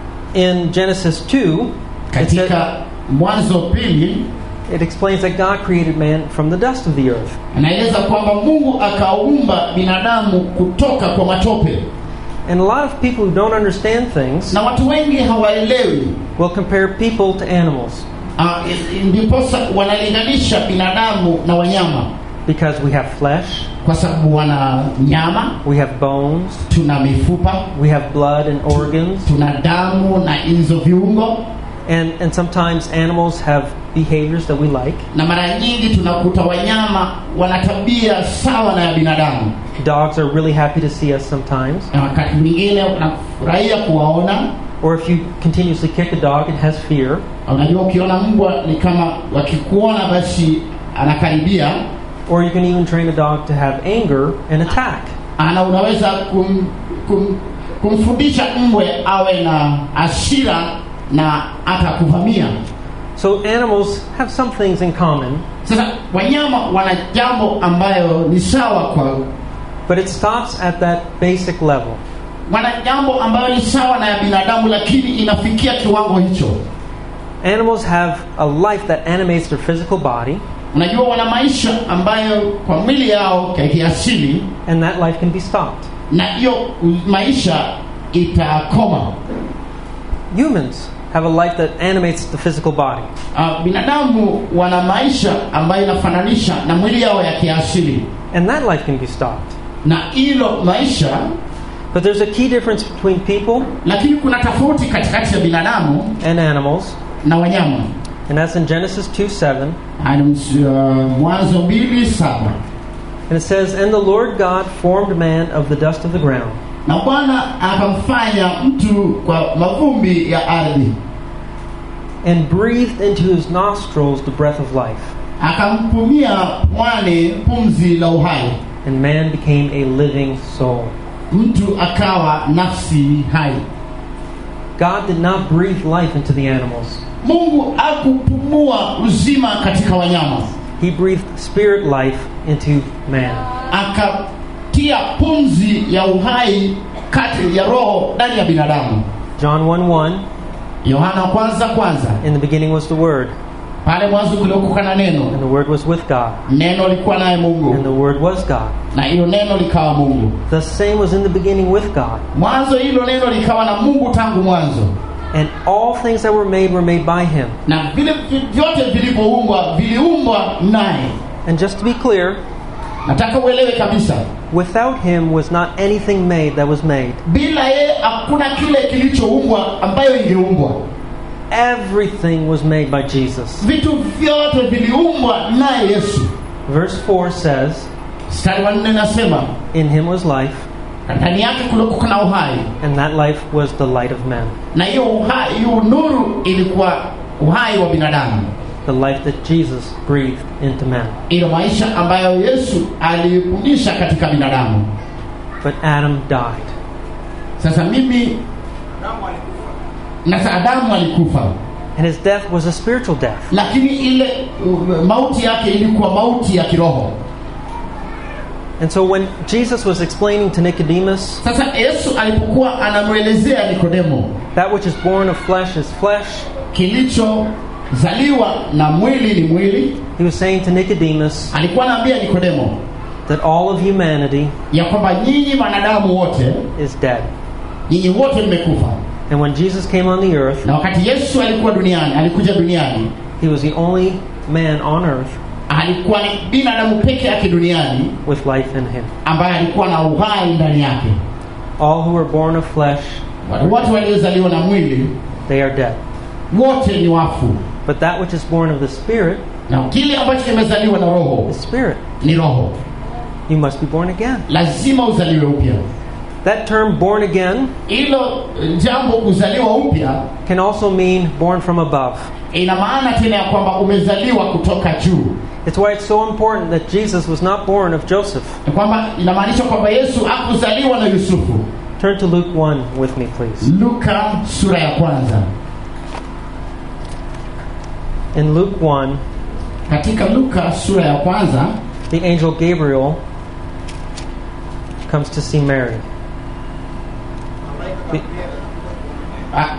in Genesis 2, it, said- katika mwanzo pili it explains that God created man from the dust of the earth. anaeleza kwamba mungu akaumba binadamu kutoka kwa matope And a lot of people who don't understand things na watu wengi hawaelewi will compare people to animals Ah, i- ndiposa wanalinganisha binadamu na wanyama because we have flesh, kwa sababu wana nyama we have bones, tuna mifupa we have blood and organs, tuna damu na hizo viungo and, and sometimes animals have behaviors that we like. na mara nyingi tunakuta wanyama wana tabia sawa na ya binadamu Dogs are really happy to see us sometimes. na wakati mwingine unafurahia kuwaona Or if you continuously kick a dog, it has fear. unajua ukiona mbwa ni kama wakikuona basi anakaribia Or you can even train a dog to have anger and attack. ana unaweza kum, kum, kumfundisha mbwe awe na asira na atakuvamia So animals have some things in common, sasa wanyama wana jambo ambayo ni sawa kwa but it stops at that basic level. wana jambo ambayo ni sawa na ya binadamu lakini inafikia kiwango hicho Animals have a life that animates their physical body, unajua wana maisha ambayo kwa mwili yao ya kiasili and that life can be stopped. na hiyo maisha itakoma Humans have a life that animates the physical body, uh, binadamu wana maisha ambayo inafananisha na mwili yao ya kiasili and that life can be stopped. na hilo maisha But there's a key difference between people lakini kuna tofauti katikati ya binadamu and animals, na wanyama and that's in Genesis 2 7. Haya ni ms- uh, mwanzo mbili saba And it says, And the Lord God formed man of the dust of the ground, na bwana akamfanya mtu kwa mavumbi ya ardhi and breathed into his nostrils the breath of life, akampumia pwani pumzi la uhai and man became a living soul. mtu akawa nafsi hai God did not breathe life into the animals. mungu akupumua uzima katika wanyama He breathed spirit life into man. akatia pumzi ya uhai kati ya roho ndani ya binadamu John 1 1 yohana wa kwanza kwanza In the beginning was the Word, pale mwanzo kuliokuwa na and neno the Word was with God, neno likuwa naye and the mungu Word was God. na hiyo neno likawa mungu The same was in the beginning with God. mwanzo hilo neno likawa na mungu tangu mwanzo And all things that were made were made by Him. na vile vi- vyote vilivyoumbwa viliumbwa naye And just to be clear, nataka uelewe kabisa without Him was not anything made that was made. bila yeye hakuna kile kilichoumbwa ambayo ingeumbwa Everything was made by Jesus. vitu vyote viliumbwa naye yesu Verse 4 says, mstari wa nne nasema In Him was life, ndani yake kulikuwa na uhai and that life was the light of men. na hiyo uhai hiyo nuru ilikuwa uhai wa binadamu The life that Jesus breathed into man. ilo maisha ambayo yesu alifundisha katika binadamu But Adam died. sasa mimi na sa- adamu alikufa And his death was a spiritual death. lakini ile uh, mauti yake ilikuwa mauti ya kiroho And so when Jesus was explaining to Nicodemus, sasa yesu alipokuwa anamwelezea nikodemo that which is born of flesh is flesh, kilichozaliwa na mwili ni mwili he was saying to Nicodemus alikuwa anaambia nikodemo that all of humanity ya kwamba nyinyi wanadamu wote is dead. nyinyi wote mmekufa And when Jesus came on the earth, na wakati yesu alikuwa duniani alikuja duniani he was the only man on earth alikuwa ni binadamu peke yake duniani with life in him. ambaye alikuwa na uhai ndani yake All who were born of flesh, watu wote waliozaliwa na mwili they are dead. wote ni wafu But that which is born of the Spirit na kile ambacho kimezaliwa na roho is spirit. ni roho You must be born again. lazima uzaliwe upya That term born again hilo eh, jambo kuzaliwa upya can also mean born from above. ina maana tena ya kwamba umezaliwa kutoka juu It's why it's so important that Jesus was not born of Joseph. Ni kwamba inamaanisha kwamba yesu hakuzaliwa na yusufu Turn to Luke 1 with me, please. luka sura ya kwanza In Luke 1, katika luka sura ya kwanza the angel Gabriel comes to see Mary. The- ah,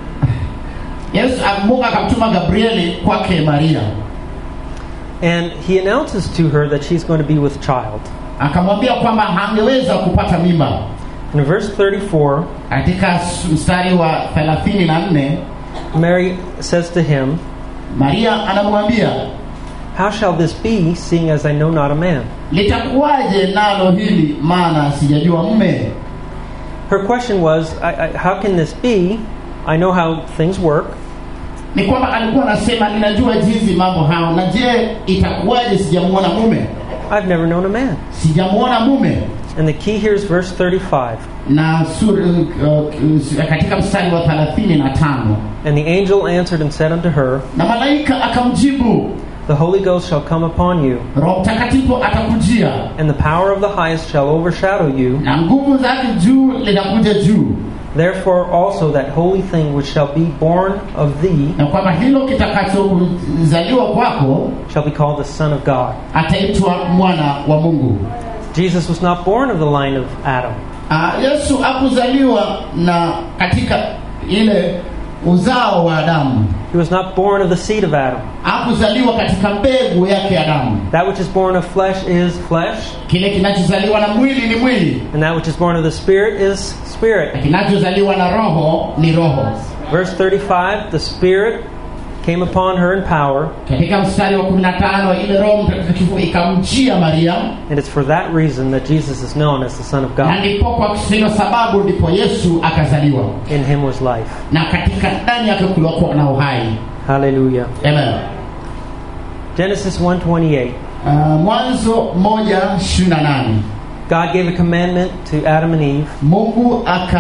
yesu ah, mungu akamtuma gabrieli kwake maria And he announces to her that she's going to be with child. akamwambia kwamba hangeweza kupata mimba In verse 34, katika s- mstari wa 34 Mary says to him, maria anamwambia How shall this be, seeing as I know not a man? litakuwaje nalo hili maana sijajua mme Her question was, I, I, How can this be? I know how things work. ni kwamba alikuwa anasema ninajua jinsi mambo hao na je itakuwaje sijamuona mume I've never known a man. sijamuona mume And the key here is verse 35. na sur, uh, katika mstari wa 35 And the angel answered and said unto her, na malaika akamjibu The Holy Ghost shall come upon you, roho mtakatifu atakujia and the power of the highest shall overshadow you. na nguvu zake juu linakuja juu Therefore also that holy thing which shall be born of thee na kwamba hilo kitakachozaliwa kwako shall be called the Son of God. ataitwa mwana wa mungu Jesus was not born of the line of Adam. Ah, yesu hakuzaliwa na katika ile uzao wa adamu He was not born of the seed of Adam. hakuzaliwa katika mbegu yake adamu That which is born of flesh is flesh, kile kinachozaliwa na mwili ni mwili and that which is born of the Spirit is na spirit. kinachozaliwa na roho ni roho Verse 35 The Spirit came upon her in power, katika mstari wa 15 ile roho mtakatifu ikamjia maria and it's for that reason that Jesus is known as the Son of na God. ndipo kwa hiyo sababu ndipo yesu akazaliwa In him was life. na katika ndani yake kulikuwa na uhai Hallelujah. Amen. Genesis 1:28. Uh, mwanzo moja ishirini na nane God gave a commandment to Adam and Eve mungu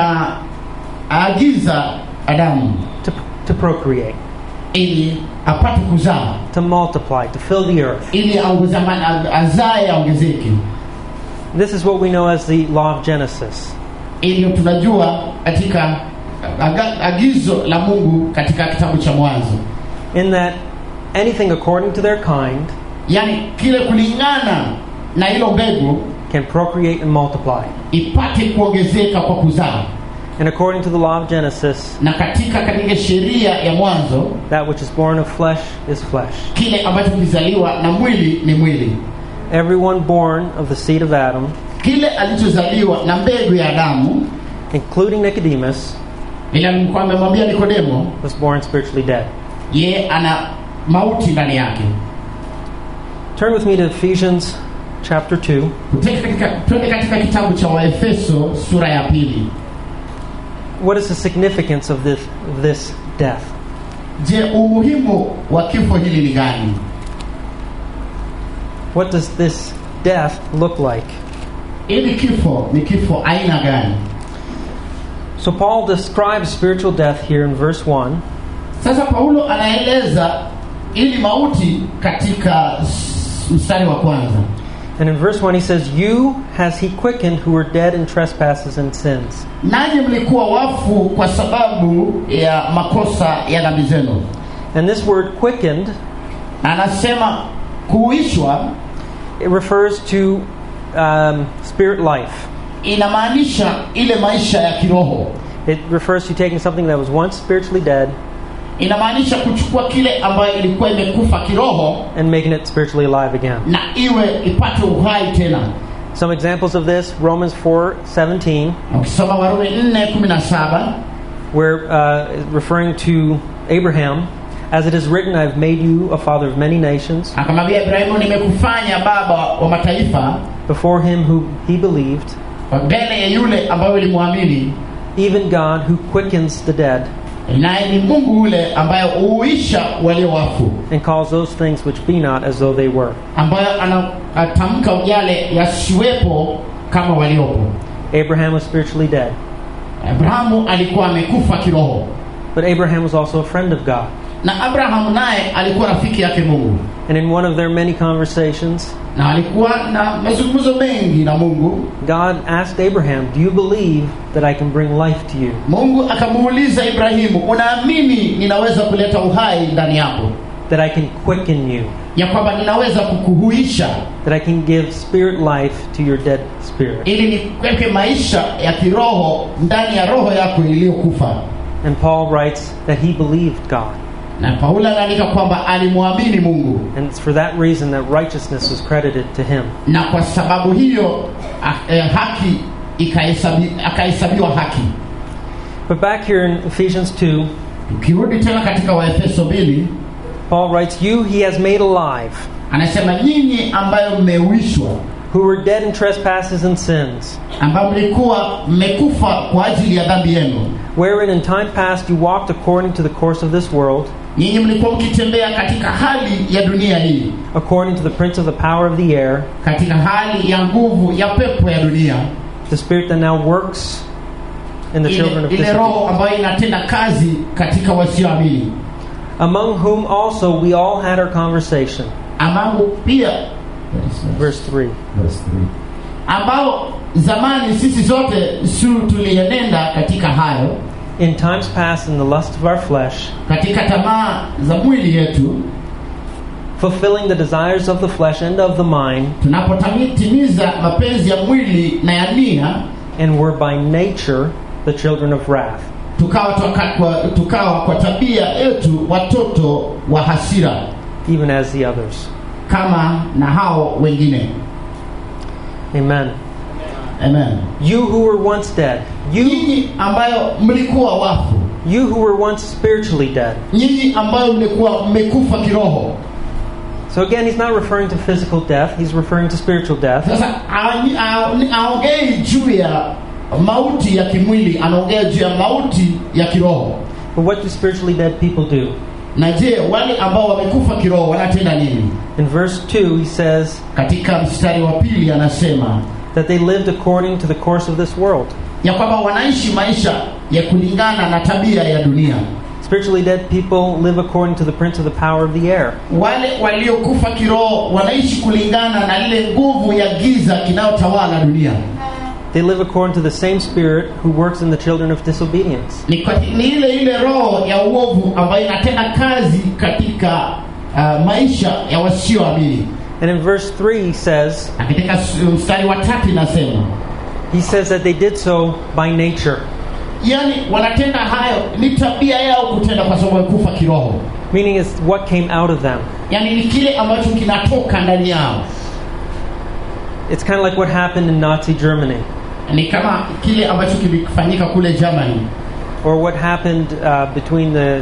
akaagiza adamu to, to procreate, ili apate kuzaa to multiply, to fill the earth. ili aongezama- azae aongezeke This is what we know as the law of Genesis. ili tunajua katika aga, agizo la mungu katika kitabu cha mwanzo In that anything according to their kind yaani kile kulingana na hilo mbegu can procreate and multiply. ipate kuongezeka kwa kuzaa And according to the law of Genesis, na katika katika sheria ya mwanzo that which is born of flesh is flesh. kile ambacho kilizaliwa na mwili ni mwili Everyone born of the seed of Adam, kile alichozaliwa na mbegu ya adamu including Nicodemus, ila nilikuwa amemwambia nikodemo was born spiritually dead. ye ana mauti ndani yake Turn with me to Ephesians chapter 2. Tuteke katika, twende katika kitabu cha waefeso sura ya pili What is the significance of this, of this death? je umuhimu wa kifo hili ni gani What does this death look like? ili kifo ni kifo aina gani So, Paul describes spiritual death here in verse 1 sasa paulo anaeleza ili mauti katika s- mstari wa kwanza And in verse 1, he says, You has he quickened who were dead in trespasses and sins. nanyi mlikuwa wafu kwa sababu ya makosa ya dhambi zenu And this word quickened, anasema kuishwa it refers to um, spirit life. inamaanisha ile maisha ya kiroho It refers to taking something that was once spiritually dead inamaanisha kuchukua kile ambayo ilikuwa imekufa kiroho and making it spiritually alive again. na iwe ipate uhai tena Some examples of this Romans 4 17, ukisoma warumi 4:17 where uh, referring to Abraham, as it is written, I've made you a father of many nations, akamwambia ibrahimu nimekufanya baba wa mataifa before him who he believed, mbele ya yule ambayo ilimwamini even God who quickens the dead naye ni mungu yule ambaye huisha walio wafu and calls those things which be not as though they were. ambayo anatamka yale yasiwepo kama waliopo Abraham was spiritually dead, abrahamu alikuwa amekufa kiroho but Abraham was also a friend of God. na abrahamu naye alikuwa rafiki yake mungu And in one of their many conversations, na alikuwa na mazungumzo mengi na mungu God asked Abraham, Do you believe that I can bring life to you? mungu akamuuliza ibrahimu unaamini ninaweza kuleta uhai ndani yako That I can quicken you? ya kwamba ninaweza kukuhuisha That I can give spirit life to your dead spirit? ili nikweke maisha ya kiroho ndani ya roho yako iliyokufa And Paul writes that he believed God. na paulo anaandika kwamba alimwamini mungu And it's for that reason that righteousness was credited to him. na kwa sababu hiyo a- eh, haki ikahesabi- akahesabiwa haki But back here in Ephesians 2, ukirudi tena katika waefeso mbili Paul writes, You he has made alive, anasema nyinyi ambayo mmeuishwa who were dead in trespasses and sins, ambayo mlikuwa mmekufa kwa ajili ya dhambi yenu wherein in time past you walked according to the course of this world, nyinyi mlikuwa mkitembea katika hali ya dunia hii according to the prince of the power of the air, katika hali ya nguvu ya pepo ya dunia the spirit that now works in the children ile, of ile disobedience, roho ambayo inatenda kazi katika wasioamini among whom also we all had our conversation. ambao pia Verse 3. ambao zamani sisi zote su tulienenda katika hayo In times past, in the lust of our flesh, katika tamaa za mwili yetu fulfilling the desires of the flesh and of the mind, tunapotimiza mapenzi ya mwili na ya nia and were by nature the children of wrath. tukawa, tuka, kwa, tukawa kwa tabia yetu watoto wa hasira even as the others. kama na hao wengine Amen. amen You who were once dead, you nyinyi ambayo mlikuwa wafu you who were once spiritually dead. nyinyi ambayo mlikuwa mmekufa kiroho So again, he's not referring to physical death, he's referring to spiritual death. sasa aonyi- aoni- aongei juu ya mauti ya kimwili anaongea juu ya mauti ya kiroho But what do spiritually dead people do? na je wale ambao wamekufa kiroho wanatenda nini In verse 2, he says katika mstari wa pili anasema that they lived according to the course of this world. ya kwamba wanaishi maisha ya kulingana na tabia ya dunia Spiritually dead people live according to the prince of the power of the air. wale waliokufa kiroho wanaishi kulingana na ile nguvu ya giza kinayotawala dunia They live according to the same spirit who works in the children of disobedience. ni, kwa- ni ile ile roho ya uovu ambayo inatenda kazi katika uh, maisha ya wasioamini And in verse 3, he says, na katika s- mstari wa tatu inasema he says that they did so by nature. yani wanatenda hayo ni tabia yao kutenda kwa sababu ya kufa kiroho meaning it's what came out of them. yani ni kile ambacho kinatoka ndani yao It's kind of like what happened in Nazi Germany, ni kama kile ambacho kilifanyika kule germany or what happened uh, between the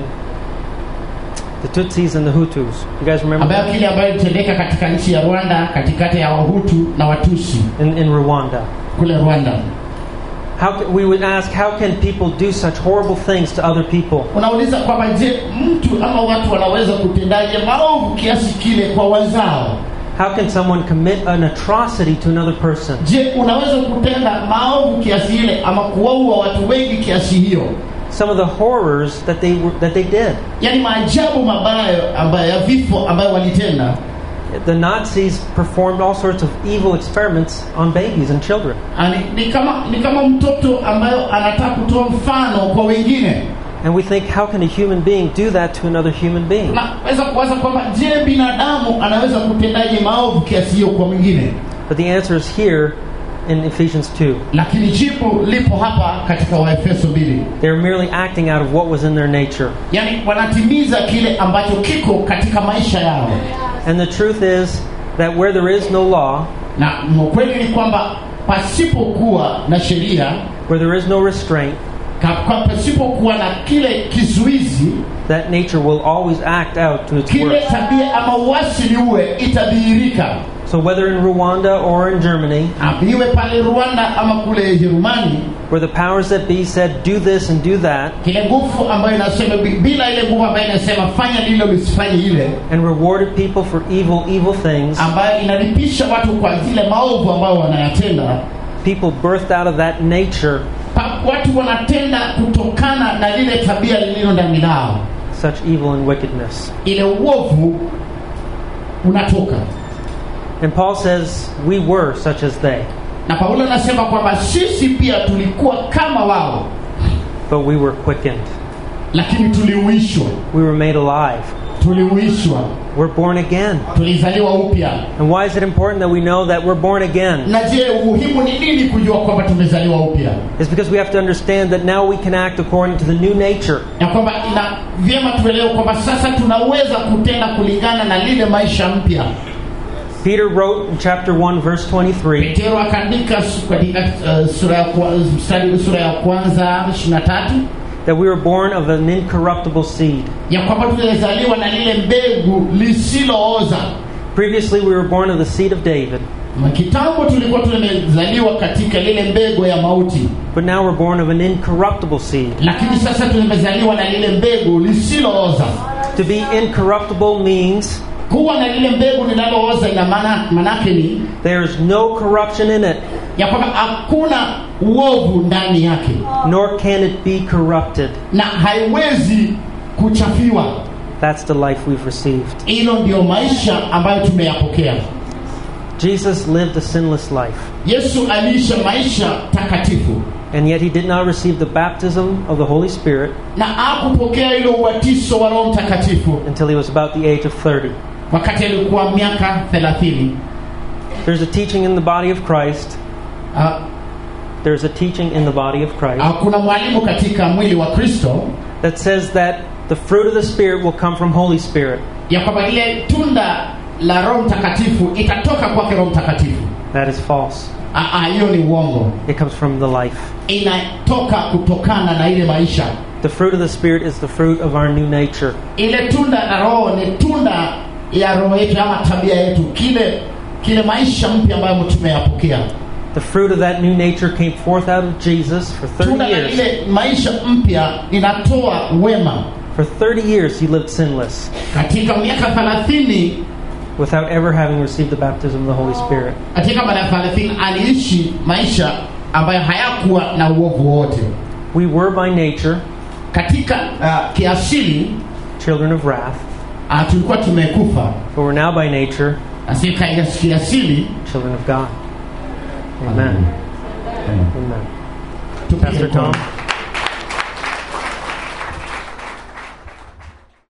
the Tutsis and the Hutus. You guys remember ambayo that? kile ambayo ilitendeka katika nchi ya rwanda katikati ya wahutu na watusi in, in Rwanda? kule rwanda How ca- we would ask, how can people do such horrible things to other people? unauliza kwamba je mtu ama watu wanaweza kutendaje maovu kiasi kile kwa wenzao How can someone commit an atrocity to another person? je unaweza kutenda maovu kiasi ile ama kuwaua watu wengi kiasi hiyo Some of the horrors that they were, that they did. yaani maajabu mabaya ambayo ya vifo ambayo walitenda The Nazis performed all sorts of evil experiments on babies and children. Ani, ni kama ni kama mtoto ambayo anataka kutoa mfano kwa wengine And we think, how can a human being do that to another human being? unaweza kuwaza kwamba je binadamu anaweza kutendaje maovu kiasi hiyo kwa mwingine But the answer is here in Ephesians 2. lakini jibu lipo hapa katika waefeso mbili They were merely acting out of what was in their nature. yaani wanatimiza kile ambacho kiko katika maisha yao And the truth is that where there is no law, na ukweli ni kwamba pasipokuwa na sheria where there is no restraint, ka- kwa- pasipokuwa na kile kizuizi that nature will always act out to its kile worst. tabia ama uasili uwe itadhihirika So whether in Rwanda or in Germany, Ah, iwe pale rwanda ama kule jerumani where the powers that be said, do this and do that, kile nguvu ambayo inasema bi- bila ile nguvu ambayo inasema fanya lile lisifanye ile and rewarded people for evil, evil things, ambayo inalipisha watu kwa zile maovu ambayo wanayatenda people birthed out of that nature pa, watu wanatenda kutokana na lile tabia lililo ndani lao such evil and wickedness. ile uovu unatoka And Paul says, we were such as they, na paulo anasema kwamba sisi pia tulikuwa kama wao but we were quickened. lakini tuliuishwa We were made alive. tuliuishwa We're born again. tulizaliwa upya And why is it important that we know that we're born again? na je umuhimu ni nini kujua kwamba tumezaliwa upya It's because we have to understand that now we can act according to the new nature. na kwamba ina vyema tuelewe kwamba sasa tunaweza kutenda kulingana na lile maisha mpya Peter wrote in chapter 1, verse 23, petero akaandika su- katika uh, sura ya kwa- mstari sura ya kwanza 23 that we were born of an incorruptible seed. ya kwamba tulizaliwa na lile mbegu lisilooza Previously, we were born of the seed of David, Na kitambo tulikuwa tumezaliwa katika lile mbegu ya mauti but now we're born of an incorruptible seed. lakini sasa tumezaliwa na lile mbegu lisilooza To be incorruptible means kuwa na lile mbegu linalooza ina maana manake ni there is no corruption in it, ya kwamba hakuna uovu ndani yake nor can it be corrupted. na haiwezi kuchafiwa That's the life we've received. hilo ndio maisha ambayo tumeyapokea Jesus lived a sinless life, yesu aliisha maisha takatifu and yet he did not receive the baptism of the Holy Spirit na akupokea ile ubatizo wa roho mtakatifu until he was about the age of 30. wakati alikuwa miaka thelathini There's a teaching in the body of Christ. Ah, There's a teaching in the body of Christ ah, kuna mwalimu katika mwili wa kristo that says that the fruit of the Spirit will come from Holy Spirit. ya kwamba ile tunda la roho mtakatifu itatoka kwake roho mtakatifu That is false. Ah, ah, hiyo ni uongo It comes from the life. inatoka kutokana na ile maisha The fruit of the Spirit is the fruit of our new nature. ile tunda la roho ni tunda ya roho yetu ama tabia yetu kile kile maisha mpya ambayo tumeyapokea The fruit of that new nature came forth out of Jesus for 30 tunda la years. ile maisha mpya inatoa wema For 30 years, he lived sinless katika miaka thelathini without ever having received the baptism of the Holy Spirit. katika miaka thelathini aliishi maisha ambayo hayakuwa na uovu wote We were by nature katika uh, kiasili children of wrath, uh, tulikuwa tumekufa but we're now by nature katika kiasili children of God. Amen. Amen. tupige Pastor mkono. Tom.